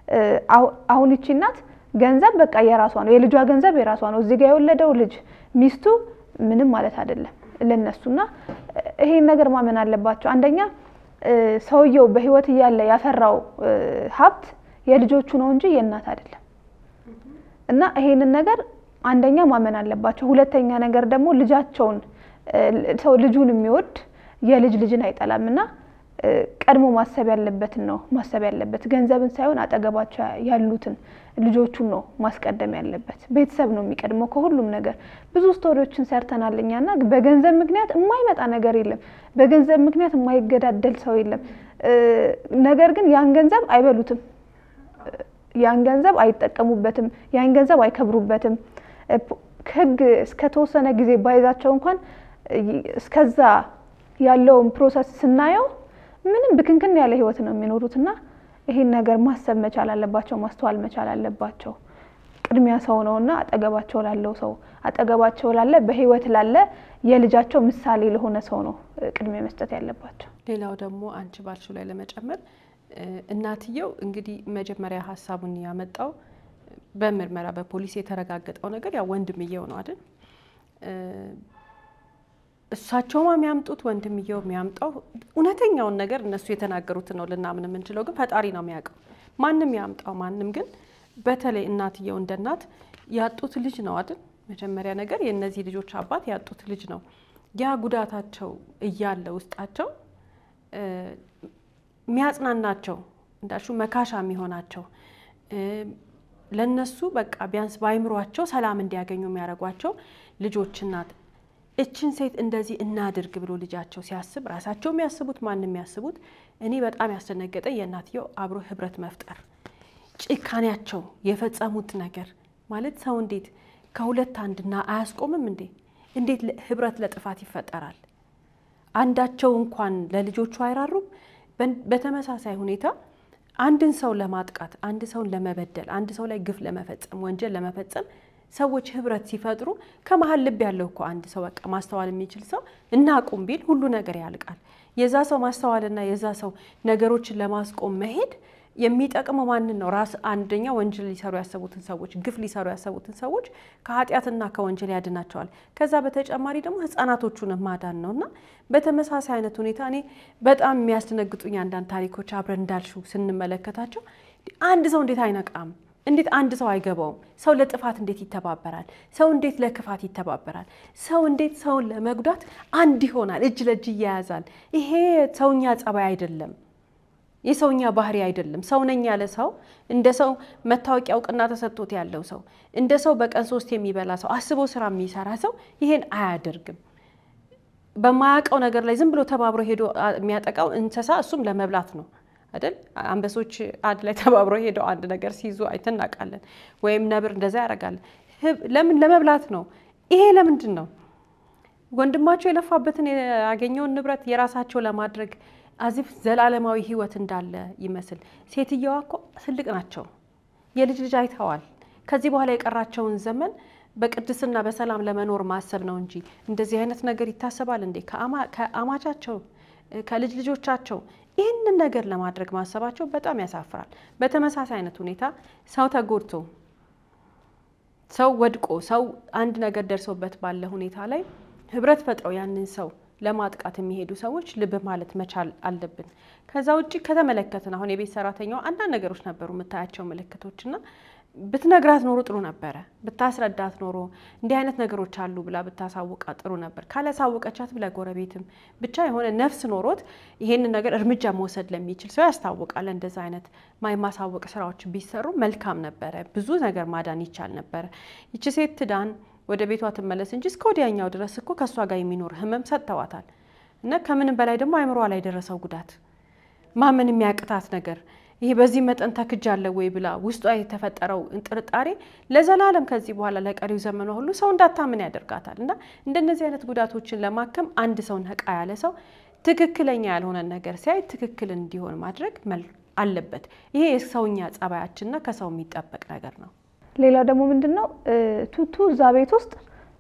አሁን ይቺ እናት ገንዘብ በቃ የራሷ ነው፣ የልጇ ገንዘብ የራሷ ነው። እዚህ ጋር የወለደው ልጅ ሚስቱ ምንም ማለት አይደለም ለነሱና ይሄን ነገር ማመን አለባቸው። አንደኛ ሰውየው በሕይወት እያለ ያፈራው ሀብት የልጆቹ ነው እንጂ የእናት አይደለም። እና ይሄንን ነገር አንደኛ ማመን አለባቸው። ሁለተኛ ነገር ደግሞ ልጃቸውን ሰው ልጁን የሚወድ የልጅ ልጅን አይጠላም እና ቀድሞ ማሰብ ያለበትን ነው ማሰብ ያለበት። ገንዘብን ሳይሆን አጠገባቸው ያሉትን ልጆቹን ነው ማስቀደም ያለበት። ቤተሰብ ነው የሚቀድመው ከሁሉም ነገር። ብዙ ስቶሪዎችን ሰርተናል እኛ እና በገንዘብ ምክንያት የማይመጣ ነገር የለም። በገንዘብ ምክንያት የማይገዳደል ሰው የለም። ነገር ግን ያን ገንዘብ አይበሉትም፣ ያን ገንዘብ አይጠቀሙበትም፣ ያን ገንዘብ አይከብሩበትም። ሕግ እስከተወሰነ ጊዜ ባይዛቸው እንኳን እስከዛ ያለውን ፕሮሰስ ስናየው ምንም ብክንክን ያለ ህይወት ነው የሚኖሩት እና ይሄን ነገር ማሰብ መቻል አለባቸው፣ ማስተዋል መቻል አለባቸው። ቅድሚያ ሰው ነው እና አጠገባቸው ላለው ሰው አጠገባቸው ላለ በህይወት ላለ የልጃቸው ምሳሌ ለሆነ ሰው ነው ቅድሚያ መስጠት ያለባቸው። ሌላው ደግሞ አንቺ ባልሽው ላይ ለመጨመር እናትየው እንግዲህ መጀመሪያ ሀሳቡን ያመጣው በምርመራ በፖሊስ የተረጋገጠው ነገር ያው ወንድምየው ነው አይደል? እሳቸውም የሚያምጡት ወንድምየው የሚያምጣው እውነተኛውን ነገር እነሱ የተናገሩትን ነው ልናምን የምንችለው፣ ግን ፈጣሪ ነው የሚያውቀው። ማንም ያምጣው ማንም፣ ግን በተለይ እናትየው እንደ እናት ያጡት ልጅ ነው አይደል? መጀመሪያ ነገር የእነዚህ ልጆች አባት ያጡት ልጅ ነው። ያ ጉዳታቸው እያለ ውስጣቸው የሚያጽናናቸው እንዳሹ መካሻ የሚሆናቸው ለነሱ በቃ ቢያንስ በአይምሯቸው ሰላም እንዲያገኙ የሚያደርጓቸው ልጆች እናት እችን ሴት እንደዚህ እናድርግ ብሎ ልጃቸው ሲያስብ ራሳቸው የሚያስቡት ማንም የሚያስቡት እኔ በጣም ያስደነገጠ የእናትየው አብሮ ህብረት መፍጠር ጭካኔያቸው የፈጸሙት ነገር ማለት ሰው እንዴት ከሁለት አንድና አያስቆምም እንዴ? እንዴት ህብረት ለጥፋት ይፈጠራል? አንዳቸው እንኳን ለልጆቹ አይራሩም። በተመሳሳይ ሁኔታ አንድን ሰው ለማጥቃት፣ አንድ ሰውን ለመበደል፣ አንድ ሰው ላይ ግፍ ለመፈጸም፣ ወንጀል ለመፈጸም ሰዎች ህብረት ሲፈጥሩ ከመሀል ልብ ያለው እኮ አንድ ሰው በቃ ማስተዋል የሚችል ሰው እናቁም ቢል ሁሉ ነገር ያልቃል። የዛ ሰው ማስተዋልና የዛ ሰው ነገሮችን ለማስቆም መሄድ የሚጠቅመው ማንን ነው? ራስ አንደኛ ወንጀል ሊሰሩ ያሰቡትን ሰዎች፣ ግፍ ሊሰሩ ያሰቡትን ሰዎች ከኃጢአትና ከወንጀል ያድናቸዋል። ከዛ በተጨማሪ ደግሞ ህጻናቶቹን ማዳን ነው እና በተመሳሳይ አይነት ሁኔታ እኔ በጣም የሚያስደነግጡኝ አንዳንድ ታሪኮች አብረን እንዳልሽው ስንመለከታቸው አንድ ሰው እንዴት አይነቃም? እንዴት አንድ ሰው አይገባውም? ሰው ለጥፋት እንዴት ይተባበራል? ሰው እንዴት ለክፋት ይተባበራል? ሰው እንዴት ሰውን ለመጉዳት አንድ ይሆናል? እጅ ለእጅ እያያዛል። ይሄ ሰውኛ ጸባይ አይደለም። የሰውኛ ባህሪ አይደለም። ሰው ነኝ ያለ ሰው እንደ ሰው መታወቂያ እውቅና ተሰጥቶት ያለው ሰው እንደ ሰው በቀን ሶስት የሚበላ ሰው አስቦ ስራ የሚሰራ ሰው ይሄን አያደርግም። በማያውቀው ነገር ላይ ዝም ብሎ ተባብሮ ሄዶ የሚያጠቃው እንስሳ እሱም ለመብላት ነው አይደል? አንበሶች አንድ ላይ ተባብሮ ሄደው አንድ ነገር ሲይዙ አይተን እናውቃለን። ወይም ነብር እንደዛ ያደርጋል። ለምን? ለመብላት ነው። ይሄ ለምንድን ነው? ወንድማቸው የለፋበትን ያገኘውን ንብረት የራሳቸው ለማድረግ አዚፍ ዘላለማዊ ሕይወት እንዳለ ይመስል ሴትየዋ እኮ ትልቅ ናቸው። የልጅ ልጅ አይተዋል። ከዚህ በኋላ የቀራቸውን ዘመን በቅድስና በሰላም ለመኖር ማሰብ ነው እንጂ እንደዚህ አይነት ነገር ይታሰባል እንዴ? ከአማቻቸው ከልጅ ልጆቻቸው ይህንን ነገር ለማድረግ ማሰባቸው በጣም ያሳፍራል። በተመሳሳይ አይነት ሁኔታ ሰው ተጎድቶ ሰው ወድቆ ሰው አንድ ነገር ደርሶበት ባለ ሁኔታ ላይ ህብረት ፈጥረው ያንን ሰው ለማጥቃት የሚሄዱ ሰዎች ልብ ማለት መቻል አለብን። ከዛ ውጭ ከተመለከትን አሁን የቤት ሰራተኛው አንዳንድ ነገሮች ነበሩ የምታያቸው ምልክቶችና ብትነግራት ኖሮ ጥሩ ነበረ። ብታስረዳት ኖሮ እንዲህ አይነት ነገሮች አሉ ብላ ብታሳውቃ ጥሩ ነበር። ካላሳወቀቻት ብለ ጎረቤትም ብቻ የሆነ ነፍስ ኖሮት ይሄንን ነገር እርምጃ መውሰድ ለሚችል ሰው ያስታውቃል። እንደዛ አይነት የማሳወቅ ስራዎች ቢሰሩ መልካም ነበረ። ብዙ ነገር ማዳን ይቻል ነበረ። ይቺ ሴት ትዳን ወደ ቤቷ ትመለስ እንጂ እስከ ወዲያኛው ድረስ እኮ ከእሷ ጋር የሚኖር ህመም ሰጥተዋታል። እና ከምንም በላይ ደግሞ አይምሯ ላይ የደረሰው ጉዳት ማመን የሚያቅታት ነገር ይሄ በዚህ መጠን ተክጃለሁ ወይ ብላ ውስጧ የተፈጠረው ጥርጣሬ ለዘላለም ከዚህ በኋላ ለቀሪው ዘመኗ ሁሉ ሰው እንዳታምን ያደርጋታል። እና እንደነዚህ አይነት ጉዳቶችን ለማከም አንድ ሰው ነቃ ያለ ሰው ትክክለኛ ያልሆነ ነገር ሲያይ ትክክል እንዲሆን ማድረግ አለበት። ይሄ የሰውኛ ጸባያችንና ከሰው የሚጠበቅ ነገር ነው። ሌላው ደግሞ ምንድን ነው ቱቱ እዛ ቤት ውስጥ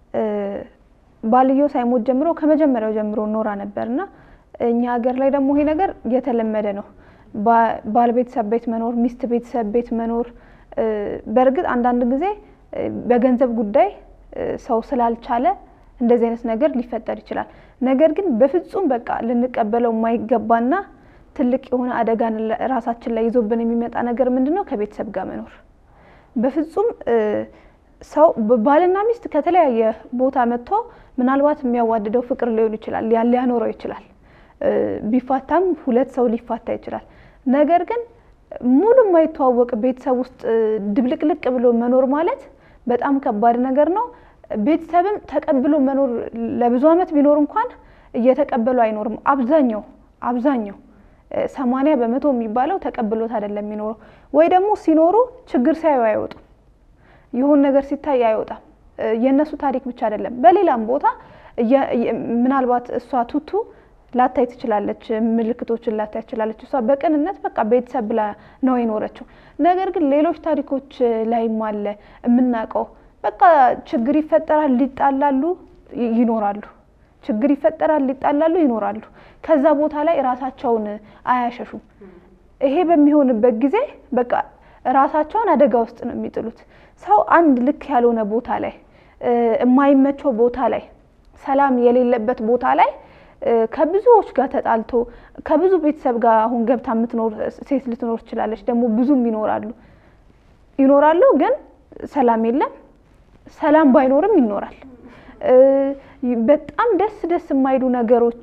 ባልየው ሳይሞት ጀምሮ ከመጀመሪያው ጀምሮ ኖራ ነበር እና እኛ ሀገር ላይ ደግሞ ይሄ ነገር የተለመደ ነው። ባል ቤተሰብ ቤት መኖር፣ ሚስት ቤተሰብ ቤት መኖር። በእርግጥ አንዳንድ ጊዜ በገንዘብ ጉዳይ ሰው ስላልቻለ እንደዚህ አይነት ነገር ሊፈጠር ይችላል። ነገር ግን በፍጹም በቃ ልንቀበለው የማይገባና ትልቅ የሆነ አደጋን ራሳችን ላይ ይዞብን የሚመጣ ነገር ምንድን ነው? ከቤተሰብ ጋር መኖር በፍጹም ሰው ባልና ሚስት ከተለያየ ቦታ መጥቶ ምናልባት የሚያዋድደው ፍቅር ሊሆን ይችላል፣ ሊያኖረው ይችላል። ቢፋታም ሁለት ሰው ሊፋታ ይችላል። ነገር ግን ሙሉ የማይተዋወቅ ቤተሰብ ውስጥ ድብልቅልቅ ብሎ መኖር ማለት በጣም ከባድ ነገር ነው። ቤተሰብም ተቀብሎ መኖር ለብዙ ዓመት ቢኖር እንኳን እየተቀበሉ አይኖርም። አብዛኛው አብዛኛው ሰማንያ በመቶ የሚባለው ተቀብሎት አይደለም የሚኖረው ወይ ደግሞ ሲኖሩ ችግር ሲያዩ አይወጡም። ይሁን ነገር ሲታይ አይወጣም። የእነሱ ታሪክ ብቻ አይደለም፣ በሌላም ቦታ ምናልባት እሷ ቱቱ ላታይ ትችላለች፣ ምልክቶችን ላታይ ትችላለች። እሷ በቅንነት በቃ ቤተሰብ ብላ ነው የኖረችው። ነገር ግን ሌሎች ታሪኮች ላይም አለ የምናውቀው በቃ ችግር ይፈጠራል፣ ሊጣላሉ ይኖራሉ። ችግር ይፈጠራል፣ ሊጣላሉ ይኖራሉ። ከዛ ቦታ ላይ ራሳቸውን አያሸሹም። ይሄ በሚሆንበት ጊዜ በቃ ራሳቸውን አደጋ ውስጥ ነው የሚጥሉት። ሰው አንድ ልክ ያልሆነ ቦታ ላይ የማይመቸው ቦታ ላይ ሰላም የሌለበት ቦታ ላይ ከብዙዎች ጋር ተጣልቶ ከብዙ ቤተሰብ ጋር አሁን ገብታ የምትኖር ሴት ልትኖር ትችላለች። ደግሞ ብዙም ይኖራሉ ይኖራሉ፣ ግን ሰላም የለም። ሰላም ባይኖርም ይኖራል። በጣም ደስ ደስ የማይሉ ነገሮች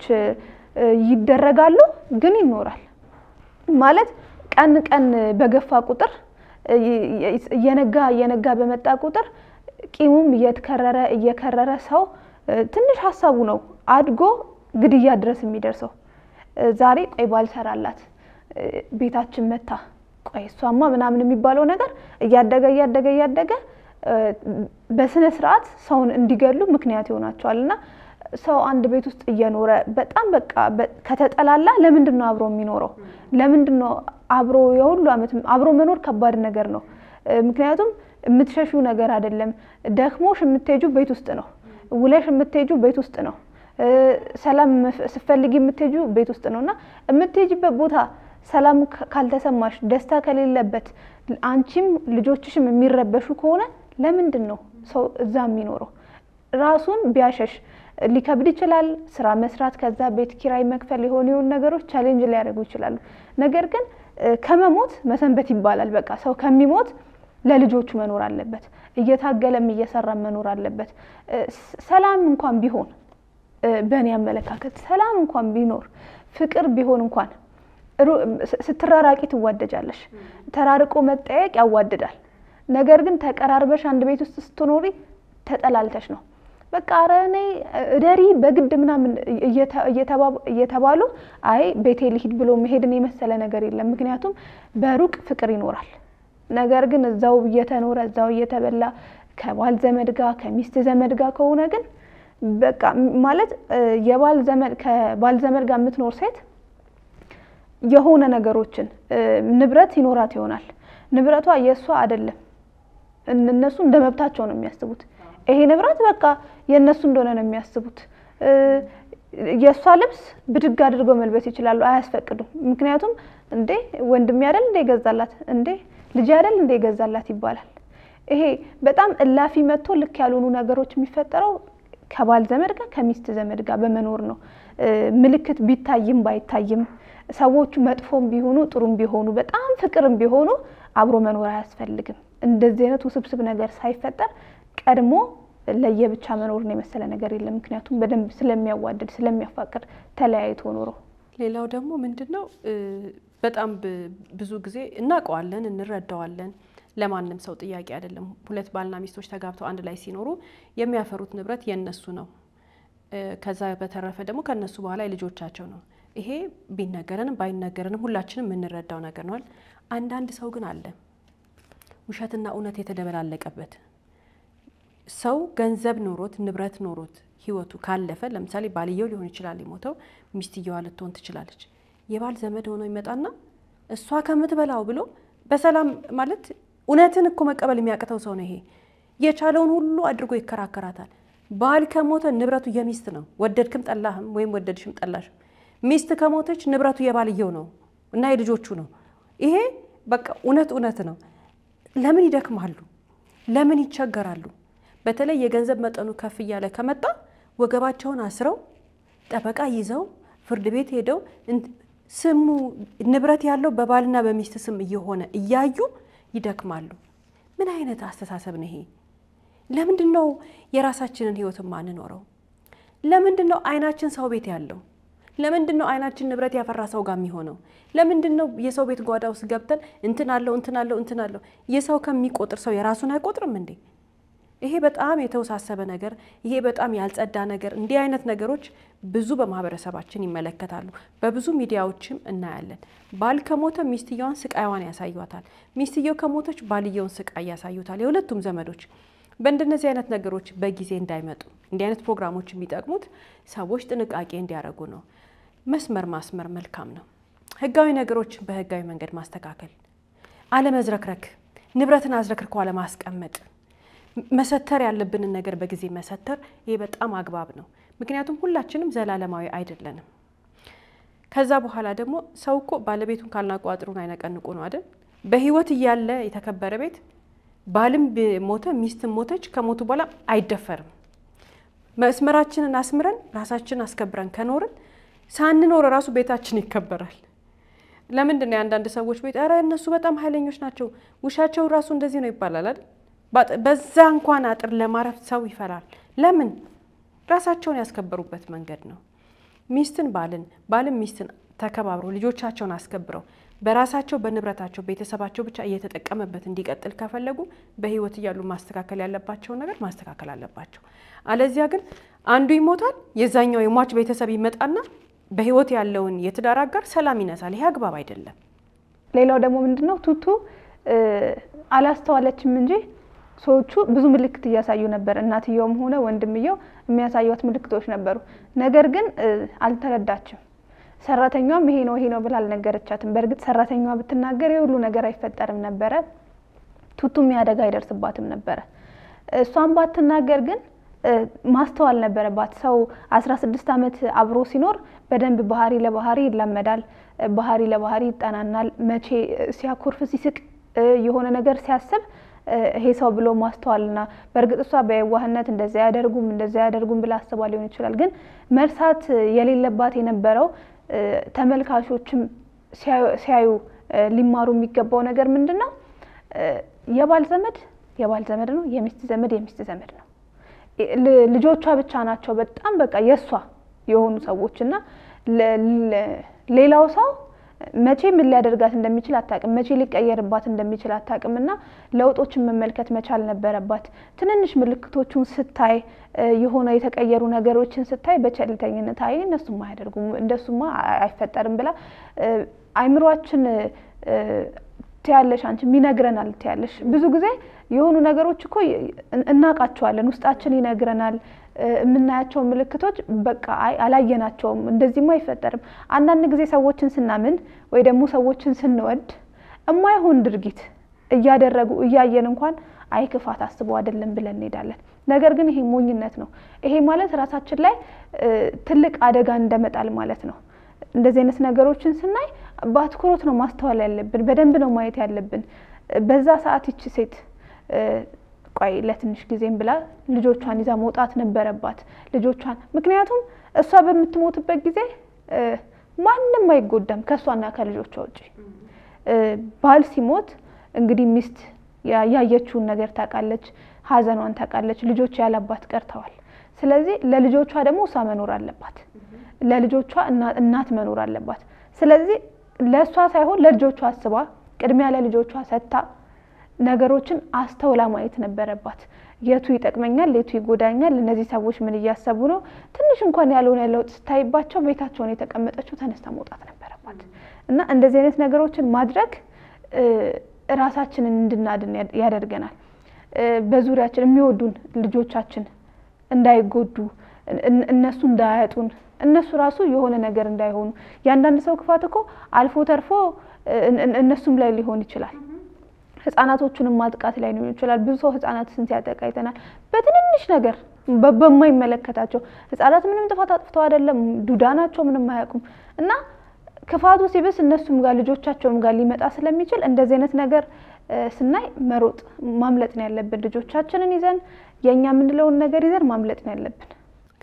ይደረጋሉ፣ ግን ይኖራል ማለት ቀን ቀን በገፋ ቁጥር እየነጋ እየነጋ በመጣ ቁጥር ቂሙም እየተከረረ እየከረረ ሰው ትንሽ ሀሳቡ ነው አድጎ ግድያ ድረስ የሚደርሰው። ዛሬ ቆይ ባልሰራላት ቤታችን መታ ቆይ እሷማ ምናምን የሚባለው ነገር እያደገ እያደገ እያደገ በስነ ስርዓት ሰውን እንዲገሉ ምክንያት ይሆናቸዋል። እና ሰው አንድ ቤት ውስጥ እየኖረ በጣም በቃ ከተጠላላ ለምንድን ነው አብሮ የሚኖረው? ለምንድን ነው አብሮ የሁሉ ዓመት አብሮ መኖር ከባድ ነገር ነው። ምክንያቱም የምትሸሹ ነገር አይደለም። ደክሞሽ የምትሄጁ ቤት ውስጥ ነው። ውለሽ የምትሄጁ ቤት ውስጥ ነው። ሰላም ስትፈልጊ የምትሄጁ ቤት ውስጥ ነው እና የምትሄጅበት ቦታ ሰላም ካልተሰማሽ፣ ደስታ ከሌለበት፣ አንቺም ልጆችሽም የሚረበሹ ከሆነ ለምንድን ነው ሰው እዛ የሚኖረው? ራሱን ቢያሸሽ ሊከብድ ይችላል። ስራ መስራት፣ ከዛ ቤት ኪራይ መክፈል፣ የሆኑ የሆኑ ነገሮች ቻሌንጅ ሊያደርጉ ይችላሉ። ነገር ግን ከመሞት መሰንበት ይባላል። በቃ ሰው ከሚሞት ለልጆቹ መኖር አለበት። እየታገለም እየሰራም መኖር አለበት። ሰላም እንኳን ቢሆን በእኔ አመለካከት ሰላም እንኳን ቢኖር ፍቅር ቢሆን እንኳን ስትራራቂ ትዋደጃለሽ። ተራርቆ መጠየቅ ያዋድዳል። ነገር ግን ተቀራርበሽ አንድ ቤት ውስጥ ስትኖሪ ተጠላልተሽ ነው በቃ ኧረ እኔ እደሪ በግድ ምናምን እየተባሉ አይ ቤቴ ልሂድ ብሎ መሄድን የመሰለ ነገር የለም። ምክንያቱም በሩቅ ፍቅር ይኖራል። ነገር ግን እዛው እየተኖረ እዛው እየተበላ ከባል ዘመድ ጋር ከሚስት ዘመድ ጋር ከሆነ ግን በቃ ማለት የባል ዘመድ ከባል ዘመድ ጋር የምትኖር ሴት የሆነ ነገሮችን ንብረት ይኖራት ይሆናል። ንብረቷ የእሷ አይደለም። እነሱ እንደ መብታቸው ነው የሚያስቡት። ይሄ ንብረት በቃ የእነሱ እንደሆነ ነው የሚያስቡት። የእሷ ልብስ ብድግ አድርገው መልበስ ይችላሉ፣ አያስፈቅዱም። ምክንያቱም እንዴ ወንድሜ አይደል እንደ ይገዛላት እንዴ ልጅ አይደል እንደ ይገዛላት ይባላል። ይሄ በጣም እላፊ መጥቶ ልክ ያልሆኑ ነገሮች የሚፈጠረው ከባል ዘመድ ጋር ከሚስት ዘመድ ጋር በመኖር ነው። ምልክት ቢታይም ባይታይም ሰዎቹ መጥፎም ቢሆኑ ጥሩም ቢሆኑ በጣም ፍቅርም ቢሆኑ አብሮ መኖር አያስፈልግም። እንደዚህ አይነት ውስብስብ ነገር ሳይፈጠር ቀድሞ ለየብቻ መኖርን የመሰለ ነገር የለም። ምክንያቱም በደንብ ስለሚያዋድድ ስለሚያፋቅር ተለያይቶ ኖሮ ሌላው ደግሞ ምንድን ነው በጣም ብዙ ጊዜ እናውቀዋለን፣ እንረዳዋለን። ለማንም ሰው ጥያቄ አይደለም። ሁለት ባልና ሚስቶች ተጋብተው አንድ ላይ ሲኖሩ የሚያፈሩት ንብረት የነሱ ነው። ከዛ በተረፈ ደግሞ ከነሱ በኋላ የልጆቻቸው ነው። ይሄ ቢነገረንም ባይነገረንም ሁላችንም የምንረዳው ነገር ነዋል። አንዳንድ ሰው ግን አለ ውሸትና እውነት የተደበላለቀበት ሰው ገንዘብ ኖሮት ንብረት ኖሮት ህይወቱ ካለፈ ለምሳሌ ባልየው ሊሆን ይችላል የሞተው፣ ሚስትየዋ ልትሆን ትችላለች። የባል ዘመድ ሆኖ ይመጣና እሷ ከምትበላው ብሎ በሰላም ማለት እውነትን እኮ መቀበል የሚያቅተው ሰው ነው። ይሄ የቻለውን ሁሉ አድርጎ ይከራከራታል። ባል ከሞተ ንብረቱ የሚስት ነው። ወደድክም ጠላህም ወይም ወደድሽም ጠላሽም፣ ሚስት ከሞተች ንብረቱ የባልየው ነው እና የልጆቹ ነው። ይሄ በቃ እውነት እውነት ነው። ለምን ይደክማሉ? ለምን ይቸገራሉ? በተለይ የገንዘብ መጠኑ ከፍ እያለ ከመጣ ወገባቸውን አስረው ጠበቃ ይዘው ፍርድ ቤት ሄደው ስሙ ንብረት ያለው በባልና በሚስት ስም እየሆነ እያዩ ይደክማሉ። ምን አይነት አስተሳሰብ ነው ይሄ? ለምንድን ነው የራሳችንን ህይወት ማንኖረው? ለምንድን ነው አይናችን ሰው ቤት ያለው? ለምንድን ነው አይናችን ንብረት ያፈራ ሰው ጋር የሚሆነው? ለምንድን ነው የሰው ቤት ጓዳ ውስጥ ገብተን እንትን አለው እንትን አለው እንትን አለው? የሰው ከሚቆጥር ሰው የራሱን አይቆጥርም እንዴ? ይሄ በጣም የተወሳሰበ ነገር፣ ይሄ በጣም ያልጸዳ ነገር። እንዲህ አይነት ነገሮች ብዙ በማህበረሰባችን ይመለከታሉ። በብዙ ሚዲያዎችም እናያለን። ባል ከሞተ ሚስትየዋን ስቃይዋን ያሳዩታል። ሚስትየው ከሞተች ባልየውን ስቃይ ያሳዩታል። የሁለቱም ዘመዶች በእንደነዚህ አይነት ነገሮች በጊዜ እንዳይመጡ እንዲህ አይነት ፕሮግራሞች የሚጠቅሙት ሰዎች ጥንቃቄ እንዲያደርጉ ነው። መስመር ማስመር መልካም ነው። ህጋዊ ነገሮችን በህጋዊ መንገድ ማስተካከል፣ አለመዝረክረክ፣ ንብረትን አዝረክርኮ አለማስቀመጥ፣ መሰተር ያለብንን ነገር በጊዜ መሰተር፣ ይሄ በጣም አግባብ ነው። ምክንያቱም ሁላችንም ዘላለማዊ አይደለንም። ከዛ በኋላ ደግሞ ሰው እኮ ባለቤቱን ካልናቁ አጥሩን አይነቀንቁ ነው አይደል? በህይወት እያለ የተከበረ ቤት ባልም ሞተ ሚስትም ሞተች ከሞቱ በኋላ አይደፈርም። መስመራችንን አስምረን ራሳችንን አስከብረን ከኖርን ሳንኖር ራሱ ቤታችን ይከበራል። ለምንድን ነው የአንዳንድ ሰዎች ቤት ኧረ እነሱ በጣም ኃይለኞች ናቸው ውሻቸው ራሱ እንደዚህ ነው ይባላል አይደል? በዛ እንኳን አጥር ለማረፍ ሰው ይፈራል። ለምን? ራሳቸውን ያስከበሩበት መንገድ ነው። ሚስትን ባልን ባልን ሚስትን ተከባብረው ልጆቻቸውን አስከብረው በራሳቸው በንብረታቸው ቤተሰባቸው ብቻ እየተጠቀመበት እንዲቀጥል ከፈለጉ በህይወት እያሉ ማስተካከል ያለባቸውን ነገር ማስተካከል አለባቸው። አለዚያ ግን አንዱ ይሞታል፣ የዛኛው የሟች ቤተሰብ ይመጣና በህይወት ያለውን የትዳር አጋር ሰላም ይነሳል። ይሄ አግባብ አይደለም። ሌላው ደግሞ ምንድን ነው ቱቱ አላስተዋለችም እንጂ ሰዎቹ ብዙ ምልክት እያሳዩ ነበር። እናትየውም ሆነ ወንድምየው የሚያሳዩት ምልክቶች ነበሩ። ነገር ግን አልተረዳችም። ሰራተኛዋም ይሄ ነው ይሄ ነው ብላ አልነገረቻትም። በእርግጥ ሰራተኛዋ ብትናገር የሁሉ ነገር አይፈጠርም ነበረ፣ ቱቱም ያደጋ አይደርስባትም ነበረ። እሷም ባትናገር ግን ማስተዋል ነበረባት። ሰው አስራ ስድስት ዓመት አብሮ ሲኖር በደንብ ባህሪ ለባህሪ ይላመዳል፣ ባህሪ ለባህሪ ይጠናናል። መቼ ሲያኮርፍ ሲስቅ፣ የሆነ ነገር ሲያስብ ይሄ ሰው ብሎ ማስተዋልና በእርግጥ እሷ በየዋህነት እንደዚያ ያደርጉም እንደዚያ ያደርጉም ብላ አስባ ሊሆን ይችላል። ግን መርሳት የሌለባት የነበረው ተመልካቾችም ሲያዩ ሊማሩ የሚገባው ነገር ምንድን ነው? የባል ዘመድ የባል ዘመድ ነው፣ የሚስት ዘመድ የሚስት ዘመድ ነው። ልጆቿ ብቻ ናቸው በጣም በቃ የእሷ የሆኑ ሰዎች እና ሌላው ሰው መቼ ምን ሊያደርጋት እንደሚችል አታቅም፣ መቼ ሊቀየርባት እንደሚችል አታቅም። እና ለውጦችን መመልከት መቻል ነበረባት። ትንንሽ ምልክቶቹን ስታይ የሆነ የተቀየሩ ነገሮችን ስታይ በቸልተኝነት አይ እነሱማ አያደርጉም እንደሱማ አይፈጠርም ብላ አይምሯችን ትያለሽ አንቺ ይነግረናል ትያለሽ። ብዙ ጊዜ የሆኑ ነገሮች እኮ እናውቃቸዋለን፣ ውስጣችን ይነግረናል። የምናያቸው ምልክቶች በቃ አይ አላየናቸውም፣ እንደዚህማ አይፈጠርም። አንዳንድ ጊዜ ሰዎችን ስናምን ወይ ደግሞ ሰዎችን ስንወድ እማይሆን ድርጊት እያደረጉ እያየን እንኳን አይ ክፋት አስበው አይደለም ብለን እንሄዳለን። ነገር ግን ይሄ ሞኝነት ነው። ይሄ ማለት ራሳችን ላይ ትልቅ አደጋ እንደመጣል ማለት ነው። እንደዚህ አይነት ነገሮችን ስናይ በአትኩሮት ነው ማስተዋል ያለብን፣ በደንብ ነው ማየት ያለብን። በዛ ሰዓት ይቺ ሴት ቆይ ለትንሽ ጊዜም ብላ ልጆቿን ይዛ መውጣት ነበረባት። ልጆቿን ምክንያቱም እሷ በምትሞትበት ጊዜ ማንም አይጎዳም ከእሷና ከልጆቿ ውጭ። ባል ሲሞት እንግዲህ ሚስት ያየችውን ነገር ታውቃለች፣ ሐዘኗን ታውቃለች። ልጆች ያላባት ቀርተዋል። ስለዚህ ለልጆቿ ደግሞ እሷ መኖር አለባት፣ ለልጆቿ እናት መኖር አለባት። ስለዚህ ለእሷ ሳይሆን ለልጆቿ አስባ ቅድሚያ ለልጆቿ ሰጥታ ነገሮችን አስተውላ ማየት ነበረባት። የቱ ይጠቅመኛል፣ የቱ ይጎዳኛል፣ እነዚህ ሰዎች ምን እያሰቡ ነው? ትንሽ እንኳን ያልሆነ ለውጥ ስታይባቸው ቤታቸውን የተቀመጠችው ተነስታ መውጣት ነበረባት እና እንደዚህ አይነት ነገሮችን ማድረግ ራሳችንን እንድናድን ያደርገናል። በዙሪያችን የሚወዱን ልጆቻችን እንዳይጎዱ፣ እነሱ እንዳያጡን፣ እነሱ ራሱ የሆነ ነገር እንዳይሆኑ። የአንዳንድ ሰው ክፋት እኮ አልፎ ተርፎ እነሱም ላይ ሊሆን ይችላል። ህጻናቶቹንም ማጥቃት ላይ ሊሆን ይችላል። ብዙ ሰው ህጻናትን ሲያጠቃ አይተናል። በትንንሽ ነገር በማይመለከታቸው ህጻናት ምንም ጥፋት አጥፍተው አይደለም፣ ዱዳ ናቸው፣ ምንም አያውቁም እና ክፋቱ ሲብስ እነሱም ጋር ልጆቻቸውም ጋር ሊመጣ ስለሚችል እንደዚህ አይነት ነገር ስናይ መሮጥ ማምለጥ ነው ያለብን። ልጆቻችንን ይዘን የእኛ የምንለውን ነገር ይዘን ማምለጥ ነው ያለብን።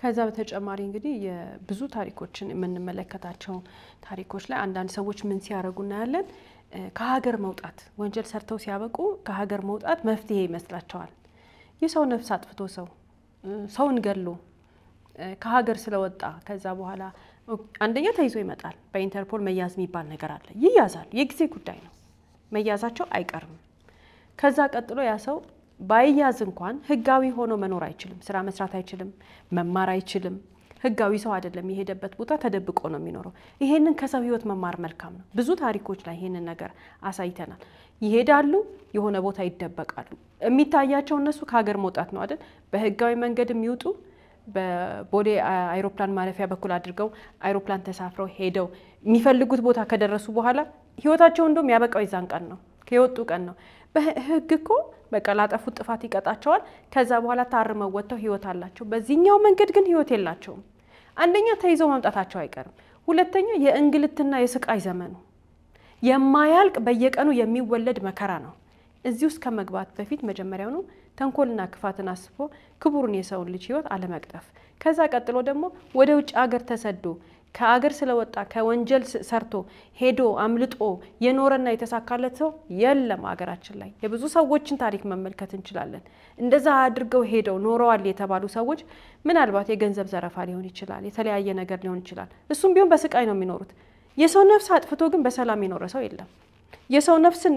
ከዛ በተጨማሪ እንግዲህ የብዙ ታሪኮችን የምንመለከታቸው ታሪኮች ላይ አንዳንድ ሰዎች ምን ሲያደርጉ እናያለን። ከሀገር መውጣት ወንጀል ሰርተው ሲያበቁ ከሀገር መውጣት መፍትሄ ይመስላቸዋል። የሰው ነፍስ አጥፍቶ ሰው ሰውን ገሎ ከሀገር ስለወጣ ከዛ በኋላ አንደኛ ተይዞ ይመጣል። በኢንተርፖል መያዝ የሚባል ነገር አለ። ይያዛል። የጊዜ ጉዳይ ነው። መያዛቸው አይቀርም። ከዛ ቀጥሎ ያ ሰው ባይያዝ እንኳን ህጋዊ ሆኖ መኖር አይችልም። ስራ መስራት አይችልም። መማር አይችልም። ህጋዊ ሰው አይደለም። የሄደበት ቦታ ተደብቆ ነው የሚኖረው። ይሄንን ከሰው ህይወት መማር መልካም ነው። ብዙ ታሪኮች ላይ ይሄንን ነገር አሳይተናል። ይሄዳሉ፣ የሆነ ቦታ ይደበቃሉ። የሚታያቸው እነሱ ከሀገር መውጣት ነው አይደል? በህጋዊ መንገድ የሚወጡ በቦሌ አይሮፕላን ማረፊያ በኩል አድርገው አይሮፕላን ተሳፍረው ሄደው የሚፈልጉት ቦታ ከደረሱ በኋላ ህይወታቸው እንደውም ያበቃው የዛን ቀን ነው፣ ከወጡ ቀን ነው። በህግ እኮ በቃ ላጠፉት ጥፋት ይቀጣቸዋል። ከዛ በኋላ ታርመው ወጥተው ህይወት አላቸው። በዚህኛው መንገድ ግን ህይወት የላቸውም። አንደኛ ተይዘው መምጣታቸው አይቀርም። ሁለተኛ የእንግልትና የስቃይ ዘመኑ የማያልቅ በየቀኑ የሚወለድ መከራ ነው። እዚህ ውስጥ ከመግባት በፊት መጀመሪያውኑ ተንኮልና ክፋትን አስቦ ክቡርን የሰውን ልጅ ህይወት አለመቅጠፍ፣ ከዛ ቀጥሎ ደግሞ ወደ ውጭ ሀገር ተሰዶ ከአገር ስለወጣ ከወንጀል ሰርቶ ሄዶ አምልጦ የኖረና የተሳካለት ሰው የለም። ሀገራችን ላይ የብዙ ሰዎችን ታሪክ መመልከት እንችላለን። እንደዛ አድርገው ሄደው ኖረዋል የተባሉ ሰዎች ምናልባት የገንዘብ ዘረፋ ሊሆን ይችላል፣ የተለያየ ነገር ሊሆን ይችላል። እሱም ቢሆን በስቃይ ነው የሚኖሩት። የሰው ነፍስ አጥፍቶ ግን በሰላም የኖረ ሰው የለም። የሰው ነፍስን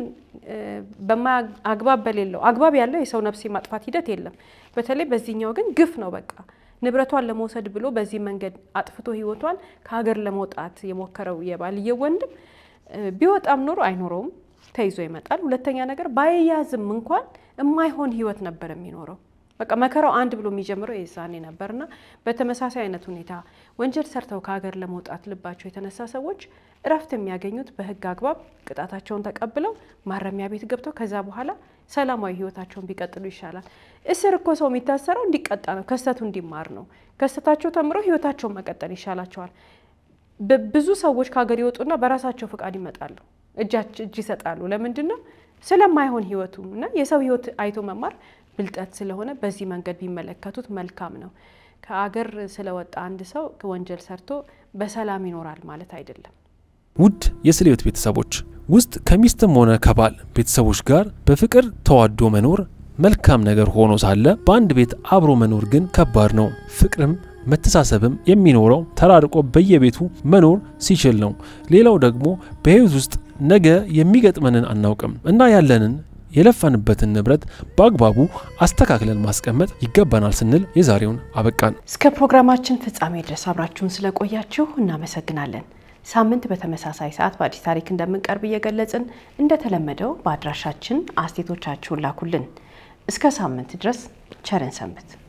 አግባብ በሌለው አግባብ ያለው የሰው ነፍስ የማጥፋት ሂደት የለም። በተለይ በዚህኛው ግን ግፍ ነው በቃ ንብረቷን ለመውሰድ ብሎ በዚህ መንገድ አጥፍቶ ህይወቷን ከሀገር ለመውጣት የሞከረው የባልየው ወንድም ቢወጣም ኖሮ አይኖረውም፣ ተይዞ ይመጣል። ሁለተኛ ነገር ባይያዝም እንኳን የማይሆን ህይወት ነበር የሚኖረው። በቃ መከራው አንድ ብሎ የሚጀምረው የዛኔ ነበርና በተመሳሳይ አይነት ሁኔታ ወንጀል ሰርተው ከሀገር ለመውጣት ልባቸው የተነሳ ሰዎች እረፍት የሚያገኙት በህግ አግባብ ቅጣታቸውን ተቀብለው ማረሚያ ቤት ገብተው ከዛ በኋላ ሰላማዊ ህይወታቸውን ቢቀጥሉ ይሻላል። እስር እኮ ሰው የሚታሰረው እንዲቀጣ ነው፣ ከስተቱ እንዲማር ነው። ከስተታቸው ተምረው ህይወታቸውን መቀጠል ይሻላቸዋል። ብዙ ሰዎች ከሀገር ይወጡና በራሳቸው ፈቃድ ይመጣሉ፣ እጅ ይሰጣሉ። ለምንድን ነው? ስለማይሆን ህይወቱ እና የሰው ህይወት አይቶ መማር ብልጠት ስለሆነ በዚህ መንገድ ቢመለከቱት መልካም ነው። ከአገር ስለወጣ አንድ ሰው ወንጀል ሰርቶ በሰላም ይኖራል ማለት አይደለም። ውድ የስለ ህይወት ቤተሰቦች ውስጥ ከሚስትም ሆነ ከባል ቤተሰቦች ጋር በፍቅር ተዋዶ መኖር መልካም ነገር ሆኖ ሳለ በአንድ ቤት አብሮ መኖር ግን ከባድ ነው። ፍቅርም መተሳሰብም የሚኖረው ተራርቆ በየቤቱ መኖር ሲችል ነው። ሌላው ደግሞ በህይወት ውስጥ ነገ የሚገጥመንን አናውቅም እና ያለንን የለፋንበትን ንብረት በአግባቡ አስተካክለን ማስቀመጥ ይገባናል ስንል የዛሬውን አበቃን። እስከ ፕሮግራማችን ፍጻሜ ድረስ አብራችሁን ስለቆያችሁ እናመሰግናለን። ሳምንት በተመሳሳይ ሰዓት በአዲስ ታሪክ እንደምንቀርብ እየገለጽን እንደተለመደው በአድራሻችን አስቴቶቻችሁን ላኩልን። እስከ ሳምንት ድረስ ቸርን ሰንብት።